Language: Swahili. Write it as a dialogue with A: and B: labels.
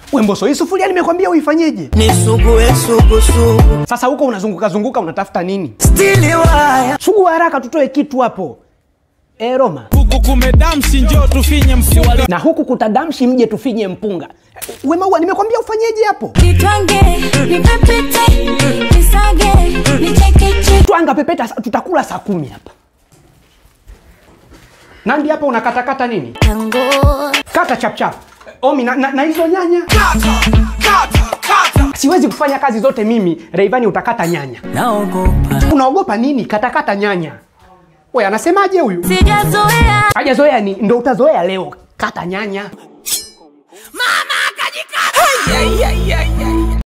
A: Wemboso, hii sufuria nimekwambia uifanyeje?
B: nisugue sugusugu
A: Sasa huko unazunguka zunguka unatafuta nini?
B: stili waya
A: Sugu haraka tutoe kitu hapo. E, Roma.
C: huku kumedamshi njoo tufinye mfuali
A: Na huku kutadamshi mje tufinye mpunga. Wemaua, nimekwambia ufanyeje hapo?
D: Nitwange, nipepete, nisage, nichekeche.
A: Twanga pepeta, sa- tutakula saa kumi hapa. Nandi hapa unakatakata nini?
D: Tango,
A: Kata chapchap. Omi, na, na, na hizo nyanya siwezi kufanya kazi zote mimi. Reivani utakata nyanya.
B: naogopa
A: Unaogopa nini? Katakata nyanya. We, anasemaje huyu?
D: sijazoea.
A: Hajazoea ni ndo utazoea leo. Kata nyanya.
B: Ai, ai, ai, ai.